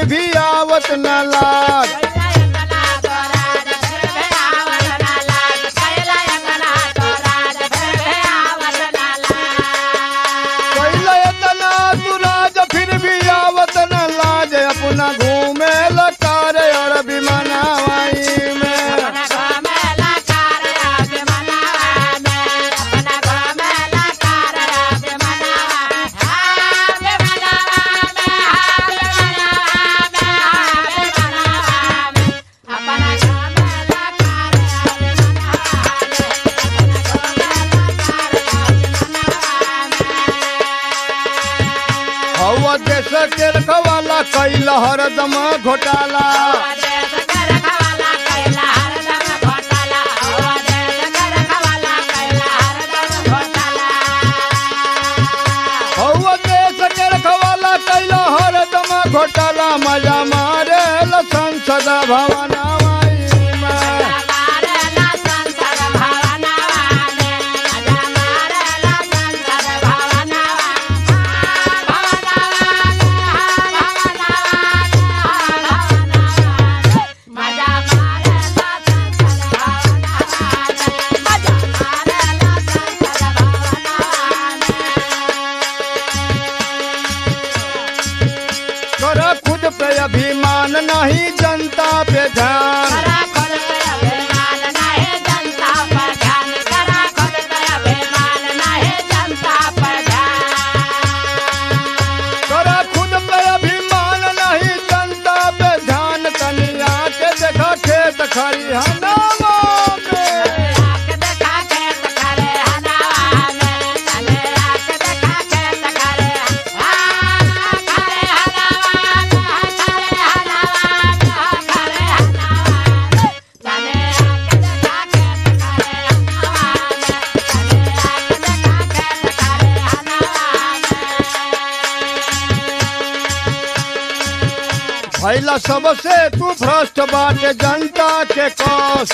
भी आवत न लाज कैला इतना सुराज फिर भी आवत न लाज अपना घूमे लकार और विमानावाई में हवा देश के रखवाला कैला हरदम घोटाला हवा देश के रखवाला कैला हरदम घोटाला मजा मारे संसद भवनावाई में कर खुद पे अभिमान नहीं जनता पे ध्यान कर खुद पे अभिमान नहीं जनता पे ध्यान कनिया के देखा खेत खरिहानावा में भैला सबसे तू भ्रष्ट बाटे जनता के कष्ट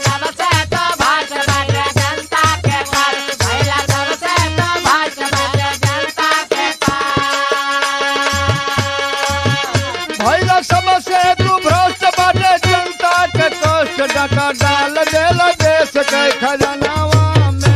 भैला सबसे तू भ्रष्ट बाटे जनता के कष्ट डका डाल देला देश के खजनावा में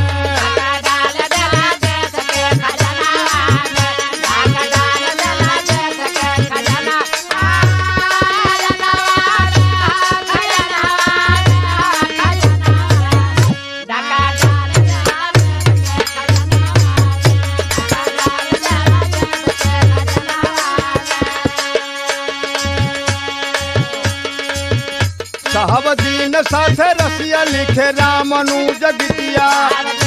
साहब दीन साथे रसिया लिखे रामनु जगतिया